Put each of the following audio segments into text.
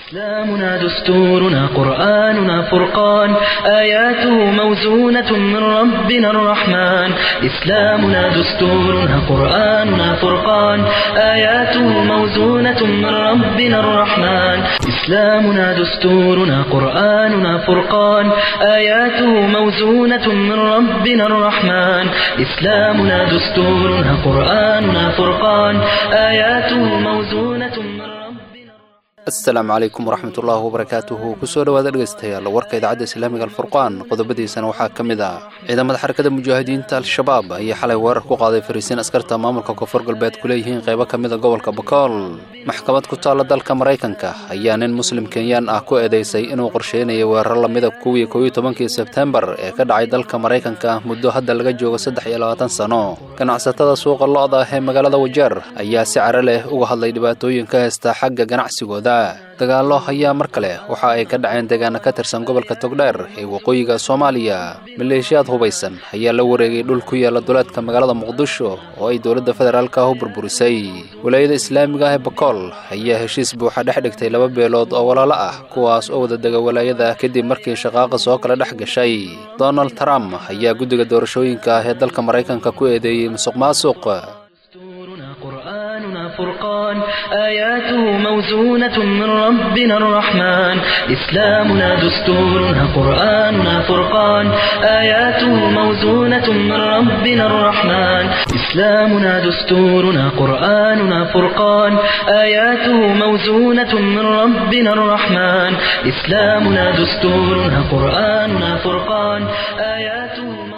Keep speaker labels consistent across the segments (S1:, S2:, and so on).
S1: إسلامنا دستورنا قرآننا فرقان آياته موزونة من ربنا الرحمن إسلامنا دستورنا قرآننا فرقان آياته موزونة من ربنا الرحمن إسلامنا دستورنا قرآننا فرقان آياته موزونة من ربنا الرحمن إسلامنا دستورنا قرآننا فرقان آياته موزونة من ربنا
S2: asalaamu calaykum waraxmat ullaahi wabarakaatuhu kusoo dhowaada dhegaystayaal warka idaacadda islaamiga alfurqaan qodobadiisana waxaa ka mid ah ciidamada xarakada mujaahidiinta al-shabaab ayaa xalay weerar ku qaaday fariisiin askarta maamulka koonfur galbeed ku leeyihiin qaybo ka mida gobolka bakool maxkamad ku taalla dalka maraykanka ayaa nin muslim kenyaan ah ku eedeysay inuu qorsheynayay weerar lamida kuwii kooiyo tobankii sebtembar ee ka dhacay dalka maraykanka muddo hadda laga joogo saddex iyo labaatan sano ganacsatada suuqa lo-da ee magaalada wajeer ayaa si caro leh uga hadlay dhibaatooyin ka haysta xagga ganacsigooda dagaallo ayaa mar kale waxa ay ka dhaceen deegaana ka tirsan gobolka togdheer ee waqooyiga soomaaliya maleeshiyaad hubaysan ayaa la wareegay dhul ku yaala duleedka magaalada muqdisho oo ay dowladda federaalka ah u burburisay walaayada islaamiga ah ee bakool ayaa heshiis buuxa dhex dhigtay laba beelood oo walaalo ah kuwaas oo wada dega walaayada kadib markii shaqaaqa soo kala dhex gashay donald trump ayaa guddiga doorashooyinka ah ee dalka maraykanka ku eedeeyey musuq maasuq
S1: دستورنا قرآننا فرقان آياته موزونة من ربنا الرحمن إسلامنا دستورنا قرآننا فرقان آياته موزونة من ربنا الرحمن إسلامنا دستورنا قرآننا فرقان آياته موزونة من ربنا الرحمن إسلامنا دستورنا قرآننا فرقان آياته موزونة من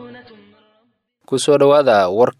S2: kusoo dhowaada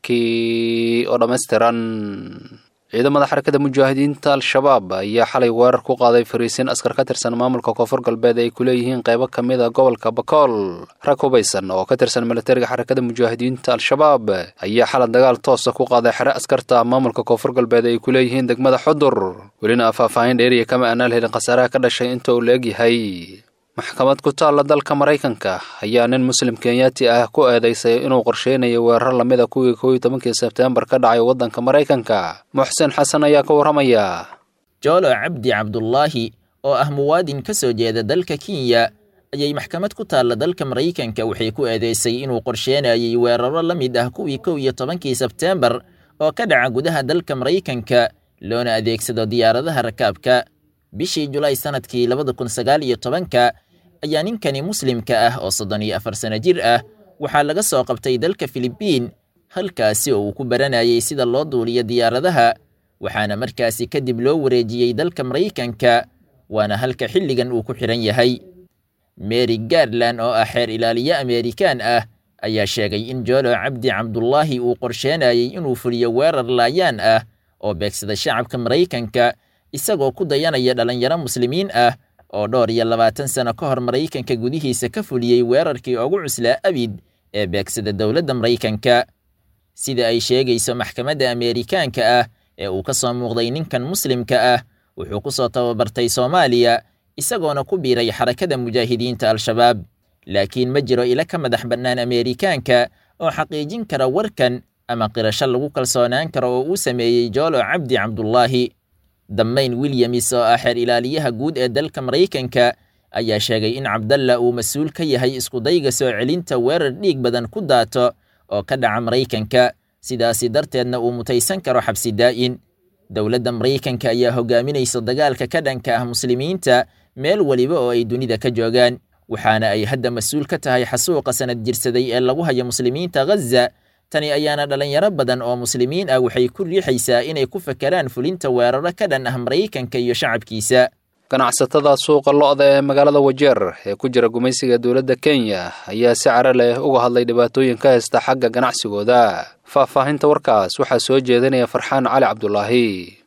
S2: warkii oo dhammaystiran ciidamada xarakada mujaahidiinta al-shabaab ayaa xalay weerar ku qaaday fariisiin askar ka tirsan maamulka koonfur galbeed ay ku leeyihiin qaybo ka mid a gobolka bakool rag hubaysan oo ka tirsan militariga xarakada mujaahidiinta al-shabaab ayaa xalay dagaal toosa ku qaaday xere askarta maamulka koonfur galbeed ay ku leeyihiin degmada xudur welina faahfaahin dheeriya kama aanaan helin khasaaraha ka dhashay inta uu la egyahay maxkamad ku taalla dalka maraykanka ayaa nin muslim kenyaati ah ku eedeysay inuu qorsheynayo weerar lamida kuwii kooiyo tobankii sebtembar ka dhacay waddanka maraykanka muxsen xasan ayaa ka warramaya
S3: joolo cabdi cabdulaahi oo ah muwaadin ka soo jeeda dalka kenya ayay maxkamad ku taalla dalka maraykanka waxay ku eedeysay inuu qorsheynayay weeraro la mid ah kuwii kow iyo tobankii sebteembar oo ka dhaca gudaha dalka maraykanka loona adeegsado diyaaradaha rakaabka bishii julaay sannadkii labada kun sagaal iyo tobanka ayaa ninkani muslimka ah oo soddon iyo afar sano jir ah waxaa laga soo qabtay dalka filibiin halkaasi oo uu ku baranayay sida loo duuliyo diyaaradaha waxaana markaasi kadib loo wareejiyey dalka maraykanka waana halka xilligan uu ku xidhan yahay mary garland oo ah xeer ilaaliye ameerikaan ah ayaa sheegay in joolo cabdi cabdulaahi uu qorsheenayay inuu fuliyo weerar laayaan ah oo beegsada shacabka maraykanka isagoo ku dayanaya dhallinyaro muslimiin ah oo dhowr iyo labaatan sano ka hor maraykanka gudihiisa ka fuliyey weerarkii ugu cuslaa abid ee beegsada dowladda maraykanka sida ay sheegayso maxkamadda ameerikaanka ah ee uu ka soo muuqday ninkan muslimka ah wuxuu ku soo tababartay soomaaliya isagoona ku biiray xarakada mujaahidiinta al-shabaab laakiin ma jiro ilo ka madax bannaan ameerikaanka oo xaqiijin kara warkan ama qirasho lagu kalsoonaan karo oo uu sameeyey joolo cabdi cabdulaahi dammayn wilyamis oo ah xeer ilaaliyaha guud ee dalka maraykanka ayaa sheegay in cabdalla uu mas-uul ka yahay iskudayga soo celinta weerar dhiig badan ku daato oo ka dhaca maraykanka sidaasi darteedna uu mutaysan karo xabsi daa'in dowladda maraykanka ayaa hogaaminaysa dagaalka ka dhanka ah muslimiinta meel weliba oo ay dunida ka joogaan waxaana ay hadda mas-uul ka tahay xasuuqa sanad jirsaday ee lagu hayo muslimiinta ghaza tani ayaana dhallinyaro badan oo muslimiin ah waxay ku riixaysaa inay ku fakeraan fulinta weeraro ka dhan ah maraykanka iyo shacabkiisa
S2: ganacsatada suuqa lo-da ee magaalada wajeer ee ku jira gumaysiga dowladda kenya ayaa si caro leh uga hadlay dhibaatooyin ka haysta xagga ganacsigooda faahfaahinta warkaas waxaa soo jeedinaya farxaan cali cabdulaahi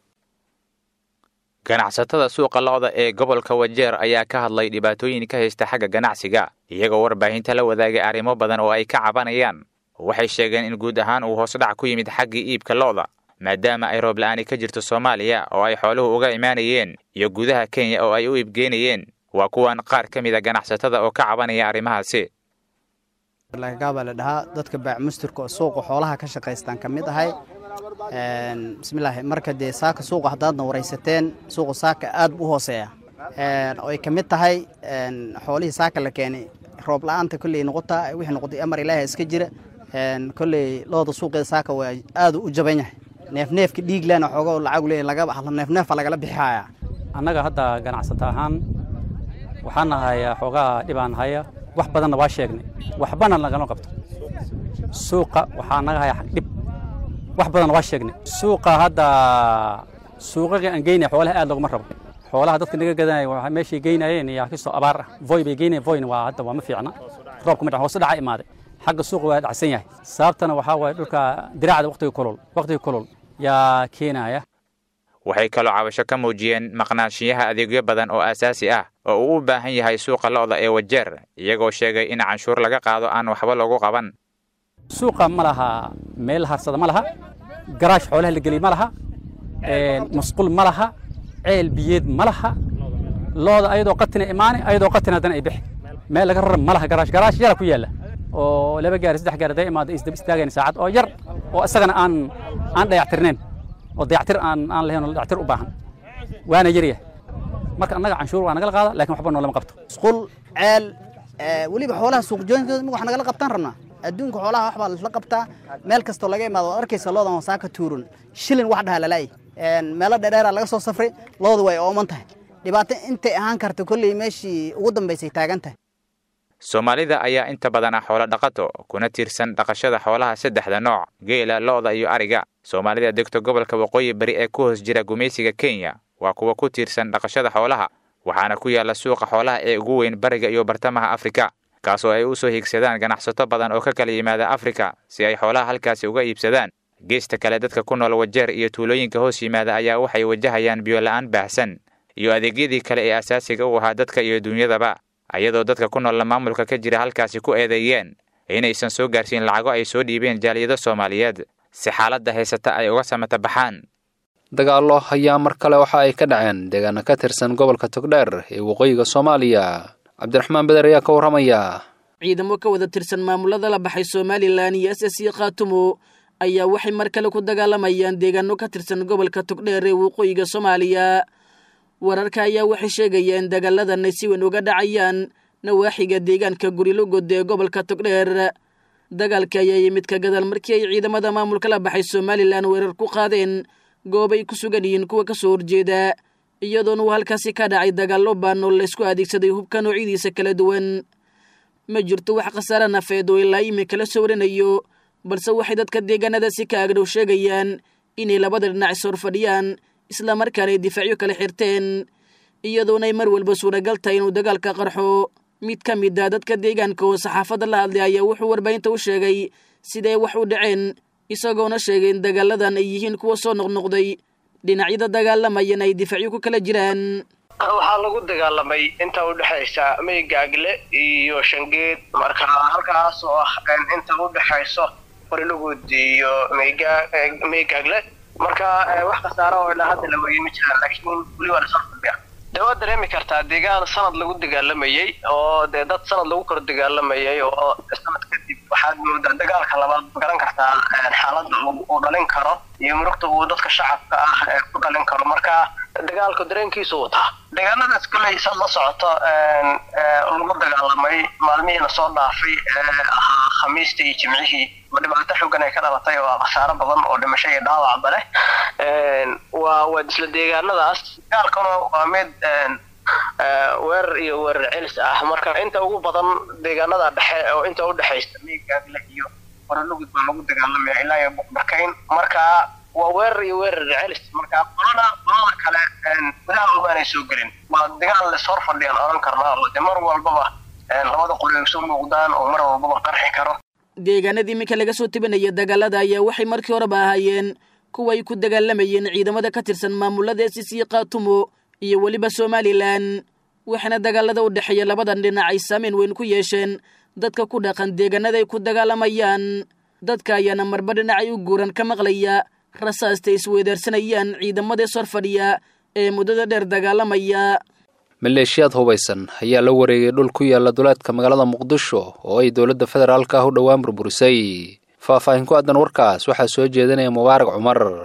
S4: ganacsatada suuqa lo-da ee gobolka wajeer ayaa ka hadlay dhibaatooyin ka haysta xagga ganacsiga iyagoo warbaahinta la wadaagay arrimo badan oo ay ka cabanayaan waxay sheegeen in guud ahaan uu hoosdhac ku yimid xaggii iibka lo'da maadaama ay roob la'aani ka jirto soomaaliya oo ay xooluhu uga imaanayeen iyo gudaha kenya oo ay u iibgeynayeen waa kuwan qaar ka mida ganacsatada oo ka cabanaya arrimahaasi
S5: lagagaabaa la dhahaa dadka baacmusturka oo suuqa xoolaha ka shaqaystaan ka mid ahay bismillaahi marka dee saaka suuqa haddaadna waraysateen suuqa saaka aad u hooseeya oo ay ka mid tahay xoolihii saaka la keenay roob la-aanta kolley noqotaa wixii noqotay amar ilaaha iska jira kolley looda suuqeeda saaka waa aadu u jaban yahay neefneefka dhiiglana xoogo lacagu leeyahy laga neefneefa lagala bixihaya
S6: annaga hadda ganacsata ahaan waxaan nahayaa xoogaa dhibaan haya wax badanna waa sheegnay waxbana lagama qabto suuqa waxaa naga haya dhib wax badanna waa sheegnay suuqa hadda suuqaga aan geynaya xoolaha aad looguma rabo xoolaha dadka naga gadanaya waa meeshay geynayeen yaa kasoo abaar ah voy bay geynayeen voyna waa hadda waa ma fiicna roobka ma dhac hoose dhaca imaaday xagga suuqa waa dhacsan yahay sababtana waxaa waaye dhulka diraacda waqtiga kulul waqtiga kulul yaa keenaya
S4: waxay kaloo cabasho ka muujiyeen maqnaanshiyaha adeegyo badan oo aasaasi ah oo uu u baahan yahay suuqa lo'da ee wajeer iyagoo sheegay in canshuur laga qaado aan waxba loogu qaban
S6: suuqa ma laha meel harsada ma laha garaash xoolaha la geliy ma laha masquul ma laha ceel biyeed ma laha looda ayadoo qatina imaane ayadoo qatina haddana ay bixi meel laga rara ma laha garaash garaash yara ku yaalla oo laba gaari saddex gaari haday imaado isdaba istaagayn saacad oo yar oo isagana aan aan dayactirnayn oo dayactir aan aan lahayn oo dayactir u baahan waana yaryahay marka annaga canshuur waa nagala qaada laakiin waxba noolama qabto
S5: musqul ceel weliba xoolaha suuqjooyinkooda wax nagala qabtaan rabnaa adduunka xoolaha wax baa laisla qabtaa meel kastoo laga imaado waad arkaysa loodan waa saaka tuurun shilin wax dhaha lalaay meelo dheerdheera laga soo safray loodu way ooman tahay dhibaato intay ahaan karta kolley meeshii ugu dambaysay taagan tahay
S4: soomaalida ayaa inta badan ah xoolo dhaqato kuna tiirsan dhaqashada xoolaha saddexda nooc geela lo'da iyo ariga soomaalida degto gobolka waqooyi bari ee ku hoos jira gumaysiga kenya waa kuwa ku tiirsan dhaqashada xoolaha waxaana ku yaalla suuqa xoolaha ee ugu weyn bariga iyo bartamaha afrika kaasoo ay u soo hiigsadaan ganacsato badan oo ka kala yimaada afrika si ay xoolaha halkaasi uga iibsadaan geesta kale dadka ku nool wajeer iyo tuulooyinka hoos yimaada ayaa waxay wajahayaan biyola-aan baahsan iyo adeegyadii kale ee asaasiga u ahaa dadka iyo duunyadaba ayadoo dadka ku noolla maamulka ka jira halkaasi ku eedeeyeen inaysan soo gaarsiin lacago ay soo dhiibeen jaaliyado soomaaliyeed si xaaladda haysata ay uga samata baxaan
S2: dagaallo ayaa mar kale waxa ay ka dhaceen deegaana ka tirsan gobolka togdheer ee waqooyiga soomaaliya cabdiraxmaan beder ayaa ka warramaya
S7: ciidamo ka wada tirsan maamulada la baxay somalilan iyo s s khaatumo ayaa waxay mar kale ku dagaalamayaan deegaano ka tirsan gobolka togdheer ee waqooyiga soomaaliya wararka ayaa waxay sheegayeen dagaaladan ay si weyn uga dhacayaan nawaaxiga deegaanka gurilogod ee gobolka togdheer dagaalka ayaa yimid ka gadaal markii ay ciidamada maamulka la baxay somalilan weerar ku qaadeen goobay ku sugan yihiin kuwa ka soo horjeeda iyadoona uu halkaasi ka dhacay dagaallo baan oo laysku adeegsaday hubka noocyadiisa kala duwan ma jirto wax khasaare nafeed oo ilaa imika la soo warinayo balse waxay dadka deegaanadaasi ka agdhow sheegayaan inay labada dhinac ishor fadhiyaan islamarkaana ay difaacyo kala xirteen iyadoona ay mar walba suuragal tahay inuu dagaalka qarxo mid ka mid a dadka deegaanka oo saxaafadda la hadlay ayaa wuxuu warbaahinta u sheegay siday wax u dhaceen isagoona sheegay in dagaaladan ay yihiin kuwa soo noqnoqday dhinacyada dagaalamayana ay difaacyo ku kala jiraan
S8: waxaa lagu dagaalamay inta u dhexaysa meygaagle iyo shangeed marka halkaas oo ah inta u dhexayso qorilugud iyo meygaagle marka wax khasaara oo ilaa hadda la wariyay ma jiraan laakiin weli waa lasoo fadhiya dee waad dareemi kartaa deegaan sanad lagu dagaalamayey oo dee dad sanad lagu kor dagaalamayay oo sanad kadib waxaad moodaa dagaalka labaad garan kartaa xaaladda uu dhalin karo iyo murugta uu dadka shacabka ah ku dhalin karo marka dagaalku dareenkiisu wataa deegaanadaas koley saad la socoto lagu dagaalamay maalmihii lasoo dhaafay ee ahaa khamiista iyo jimcihii oo dhibaato xoogan ay ka dhalatay oo khasaaro badan oo dhimasho iyo dhaawacba leh waa waa isla deegaanadaas dagaalkuna waa mid weerar iyo weerar celis ah marka inta ugu badan deegaanada dhexe oo inta u dhexaysa meygaagle iyo qoralugud baa lagu dagaalamaya ilaa iyo buqbarkayn marka waa weerar iyo weerar celis marka qolana qolada kale gudaha umaanay soo gelin waa dagaal les hor fadhiyaan odhan karnaa oo de mar walbaba labada qoli ay soo muuqdaan oo mar walbaba qarxi karo
S7: deegaanada iminka laga soo tebinaya dagaalada ayaa waxay markii horeba ahaayeen kuwa ay ku dagaalamayeen ciidamada ka tirsan maamulada s c khaatumo iyo weliba somalilan waxaana dagaalada u dhexeeya labadan dhinac ay saameyn weyn ku yeesheen dadka ku dhaqan deegaanada ay ku dagaalamayaan dadka ayaana marba dhinacay u guuran ka maqlaya rasaasta isweedaarsanayaan ciidamada sor fadhiya ee muddada dheer dagaalamaya
S2: maleeshiyaad hubaysan ayaa la wareegay dhul ku yaala duleedka magaalada muqdisho oo ay dowladda federaalka ah u dhowaan burburisay faahfaahin ku aadan warkaas waxaa soo jeedinaya mubaarak cumar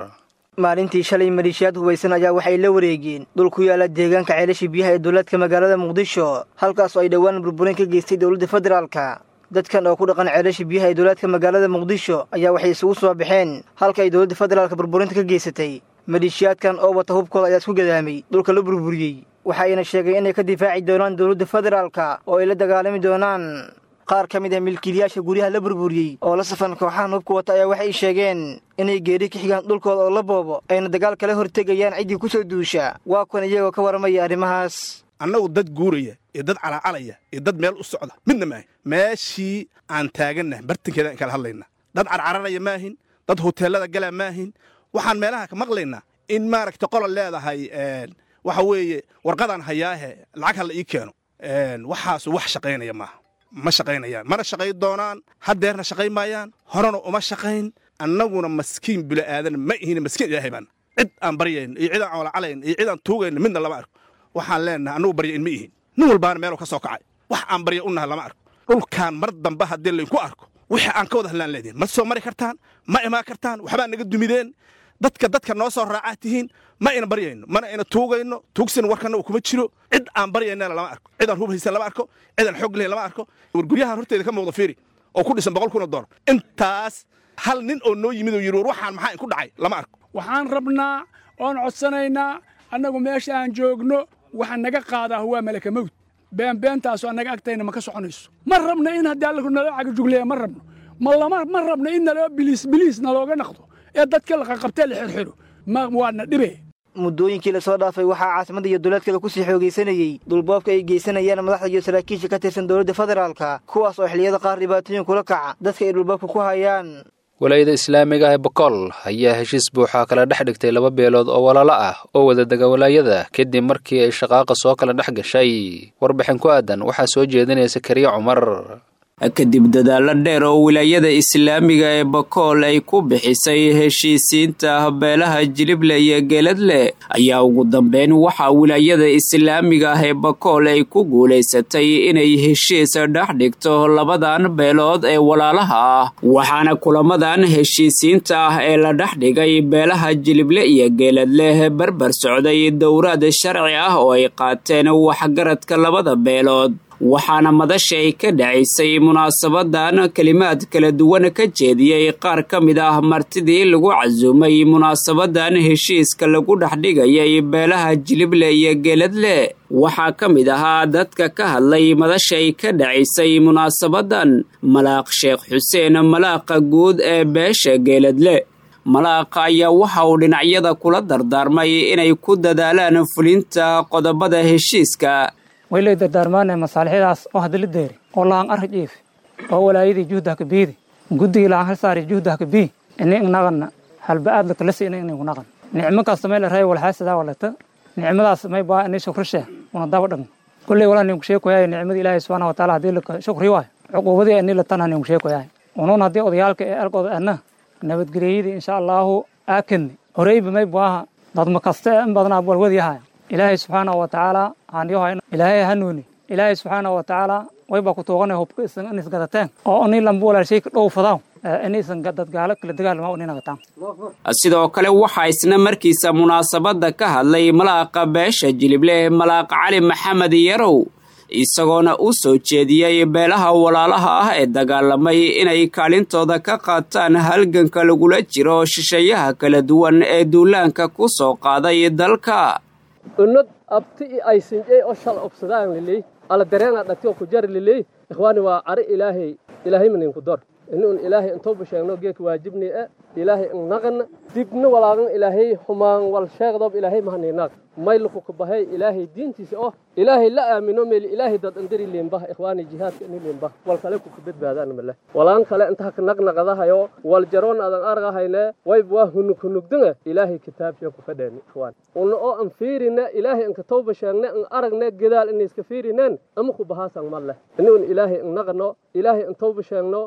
S9: maalintii shalay maleeshiyaad hubaysan ayaa waxay la wareegeen dhul ku yaala deegaanka ceelasha biyaha ee dowladka magaalada muqdisho halkaas oo ay dhowaan burburin ka geystay dowladda federaalka dadkan oo ku dhaqan ceelasha biyaha ee dowladka magaalada muqdisho ayaa waxay isugu soo baxeen halka ay dowladda federaalka burburinta ka geysatay maleeshiyaadkan oo wata hubkooda ayaa isku gadaamay dhulka la burburiyey waxayna sheegeen inay ka difaaci doonaan dowladda federaalka oo ay la dagaalami doonaan qaar ka mid ah milkiilayaasha guryaha la burburiyey oo la safan kooxahan hubka wata ayaa waxay sheegeen inay geeri ka xigaan dhulkooda oo la boobo ayna dagaal kala hortegayaan ciddii ku soo duusha waa kuwan iyagoo ka warramaya arrimahaas
S10: annagu dad guuraya iyo dad calacalaya iyo dad meel u socda midna maahin meeshii aan taagannahay bartankeeda aan kala hadlayna dad carcararaya maahin dad hoteellada galaa maahin waxaan meelaha ka maqlaynaa in maaragta qolol leedahay waxa weeye warqadaan hayaahe lacag ha la ii keeno waxaasu wax shaqaynaya maaha ma shaqaynayaan mana shaqayn doonaan haddeerna shaqayn maayaan horena uma shaqayn annaguna maskiin bila'aadan ma ihin maskiin ilaahay baana cid aan baryayn iyo cid aan colacalayn iyo cid aan tuugayn midna lama arko waxaan leenahay annagu baryayn ma ihin nin walbaana meeluu ka soo kacay wax aan barya u nahay lama arko dhulkaan mar dambe haddii laydinku arko wixii aan ka wada hadlaan leedihin ma soo mari kartaan ma imaan kartaan waxbaa naga dumideen dadka dadka noo soo raacaa tihiin ma ina baryayno mana ina tuugayno tuugsin warkana uu kuma jiro cid aan baryaynana lama arko cid aan hub haysan lama arko cid aan xoog lahayn lama arko war guryahan horteeda ka muuqda fiiri oo ku dhisan boqol kun oo doolar intaas hal nin oo noo yimid oo yidhi war waxaan maxaa inku dhacay lama arko
S11: waxaan rabnaa oon codsanaynaa annagu meesha aan joogno waxa naga qaadaa waa malaka mawd beenbeentaasu annaga agtayna ma ka soconayso ma rabno in haddii alla naloo cagajugleeya ma rabno ma lama ma rabno in naloo biliis biliis nalooga naqdo ee dadka la qaqabtee la xirxiro ma waadna dhibe
S9: muddooyinkii lasoo dhaafay waxaa caasimada iyo dowladkale kusii xoogaysanayey dhulboobka ay geysanayaan madaxda iyo saraakiisha ka tirsan dowladda federaalka kuwaas oo xilliyada qaar dhibaatooyin kula kaca dadka ay dhulboobka ku hayaan
S2: walaayada islaamiga ah ee bokool ayaa heshiis buuxa kala dhex dhigtay laba beelood oo walaalo ah oo wada dega walaayada kadib markii ay shaqaaqa soo kala dhex gashay warbixin ku aadan waxaa soo jeedinaya sakariya cumar
S12: kadib dadaalo dheer oo wilaayada islaamiga ee bakool ay ku bixisay heshiisiinta beelaha jilible iyo geeladle ayaa ugu dambeyn waxaa wilaayada islaamiga ah ee bakool ay ku guulaysatay inay heshiis dhex dhigto labadan beelood ee walaalaha ah waxaana kulamadan heshiisiinta ah ee la dhex dhigay beelaha jilible iyo geeladle barbar socday dowraad sharci ah oo ay qaateen waxgaradka labada beelood waxaana madasha ay ka dhacaysay munaasabadan kelimaad kala duwan ka jeediyey qaar ka mid ah martidii lagu casuumay munaasabadan heshiiska lagu dhexdhigayay beelaha jilible iyo geeladle waxaa ka mid ahaa dadka ka hadlay madasha ay ka dhacaysay munaasabadan malaaq sheekh xuseen malaaqa guud ee beesha geeladle malaaqa ayaa waxa uu dhinacyada kula dardaarmay inay ku dadaalaan fulinta qodobada heshiiska
S13: waylay dardaarmaanay masaalixyadaas oo hadala deeri oo lahan arri jiif oo walaayadii juhdah ka biidi guddigii lahan hal saari juhdah ka bii ini ingnaqanna halba-aad lakala siina inaygu naqan nicmo kasta may la ray walxaasadaa walata nicmadaas may baa inay shukrishe una daba dhagno kulley walaa ninku sheekoyahay nicmada ilaahay subxaana wa taala haddii laka shukri waayo cuquubadii ani latan ha ninku sheekoyahay unuun haddii odayaalka ee alkooda adna nabadgelyadii insha allaahu aakanni horeyba may baaha dadma kasta in badnaa walwadyahay ilaahay subxaana wa tacaala haanyoha ilaahay hanuuni ilaahay subxaana wa tacaala wayba ku tuuqanay hubka isan isgadateen oo ini lamba walaashay ka dhowfadaaw inaysan dadgaalo kala dagaalama ninagataan
S12: sidoo kale waxaa isna markiisa munaasabadda ka hadlay malaaqa beesha jilible malaaq cali maxamed yarow isagoona u soo jeediyey beelaha walaalaha ah ee dagaalamay inay kaalintooda ka qaataan halganka lagula jiro shisheeyaha kala duwan ee duulaanka ku soo qaaday dalka
S14: unad abti i aysinjey oo shal obsadaan liley ala dareena dhati oo ku jar liley ikhwaani waa cari ilaahay ilaahay maninku dor inuun ilaahay intooba sheegno geeka waajibni e ilaahay innaqana dibna walaagan ilaahay humaan wal sheegdoob ilaahay mahaniinaaq mayluku kabahay ilaahay diintiisa oo ilaahay la aamino meel ilaahay dad andari leembah ikhwaani jihaadka ini leembah wal kale ku kabadbaadaan male walaan kale inta ka naqnaqadahayo wal jaroon adan argahayne wayb waa hunug hunugdanga ilaahay kitaabsha ku fadheeni ikhwaan una oo an fiirina ilaahay anka tooba sheegne an aragne gadaal inay iska fiirineen ama ku bahaasan male inuun ilaahay innaqano ilaahay an tooba sheegno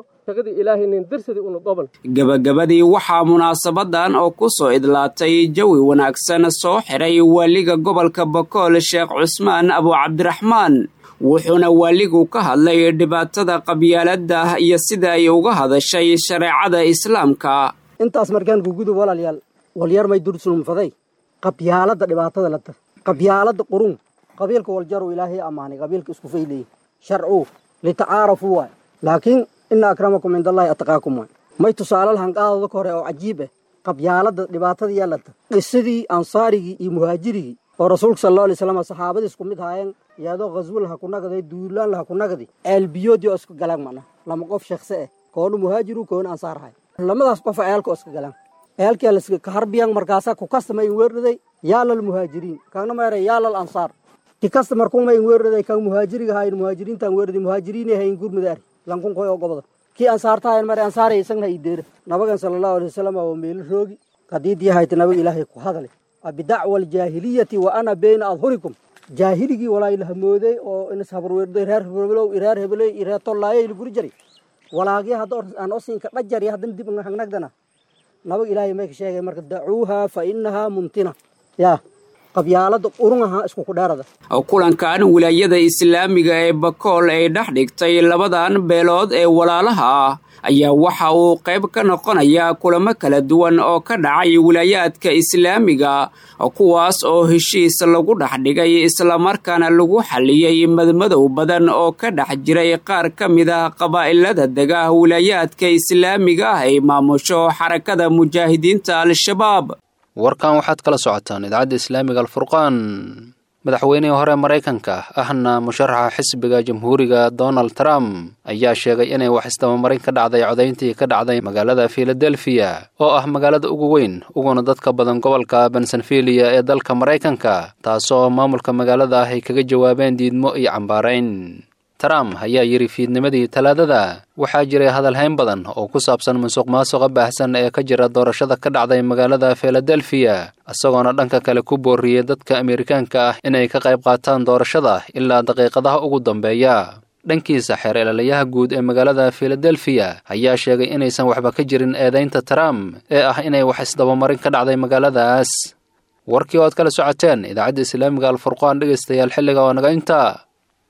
S12: gabagabadii waxaa munaasabadan oo ku soo idlaatay jawi wanaagsan soo xiray waaliga gobolka bakool sheekh cusmaan abu cabdiraxmaan wuxuuna waaligu ka hadlay dhibaatada qabyaaladda iyo sida ay uga hadashay shareecada islaamka
S15: intaas markaan gugudub walaalayaal walyar may dursulumfaday qabyaalada dhibaatada lata qabyaalada qurun qabiilka waljaru ilaahay ammaanay qabiilka isku fayleeyey sharcu litacaarafu waay laakiin ina akramakum cind allahi ataqaakum waay may tusaale lahan qaadooda ka hore oo cajiib ah qabyaalada dhibaatada yeelata qisadii ansaarigii iyo muhaajirigii oo rasuulka sal allahu alay slam saxaabadii isku mid haayeen iyadoo ghaswo laha ku nagaday duulaan laha ku nagadi ceelbiyoodii oo isku galaan macna lama qof shakhse ah koonu muhaajiru koonu ansaar hay lamadaas qof ceelka oo iska galaan ceelkii laska kaharbiyan markaasaa ku kastama in weerraday yaalal muhaajiriin kaagna meeray yaalal ansaar ki kasta markuuma in weerraday kan muhaajiriga hayn muhaajiriintan weerraday muhaajiriinay hayn gurmidaari lankun koy oo goboda kii ansaarta hayn mare ansaaray isagna i deera nabagan sala allahu alay wasalam waa meelo roogi qadiidii hayta nabaga ilaahay ku hadale bidacwa aljaahiliyati wa ana bayna adhurikum jaahiligii walaa la hamooday oo inas habarweerday reer hebelow reer hebeley reer tollaayay la guri jiray walaagya hadda aan osinka dhajari haddana dib hagnagdana nabag ilaahay may ka sheegay marka dacuuha fa inahaa mumtina yaa qabyaalada qurunaha isku kudheerada
S12: kulankan wilaayada islaamiga ee bakool ay dhex dhigtay labadan beelood ee walaalaha ah ayaa waxa uu qayb ka noqonaya kulamo kala duwan oo ka dhacay wilaayaadka islaamiga kuwaas oo heshiis lagu dhex dhigay islamarkaana lagu xalliyey madmadow badan oo ka dhex jiray qaar ka mid ah qabaa'ilada dega wilaayaadka islaamiga ah ay maamusho xarakada mujaahidiinta al-shabaab
S2: warkan waxaad kala socotaan idaacadda islaamiga alfurqaan madaxweynihii hore maraykanka ahna musharaxa xisbiga jamhuuriga donald trump ayaa sheegay inay wax isdabamarin ka dhacday codayntii ka dhacday magaalada filadelfiya oo ah magaalada ugu weyn uguna dadka badan gobolka bensenfilia ee dalka maraykanka taasoo maamulka magaalada ah ay kaga jawaabeen diidmo iyo cambaarayn trump ayaa yidhi fiidnimadii talaadada waxaa jiray hadalhayn badan oo ku saabsan musuq maasuqa baahsan ee ka jira doorashada ka dhacday magaalada filadelfiya isagoona dhanka kale ku booriyey dadka amerikaanka ah inay ka qayb qaataan doorashada ilaa daqiiqadaha ugu dambeeya dhankiisa xeer elalayaha guud ee magaalada filadelfiya ayaa sheegay inaysan waxba ka jirin eedaynta trump ee ah inay wax isdabamarin ka dhacday magaaladaas warkii oo aad kala socoteen idaacadda islaamiga alfurqaan dhegaystayaal xilliga oo naga inta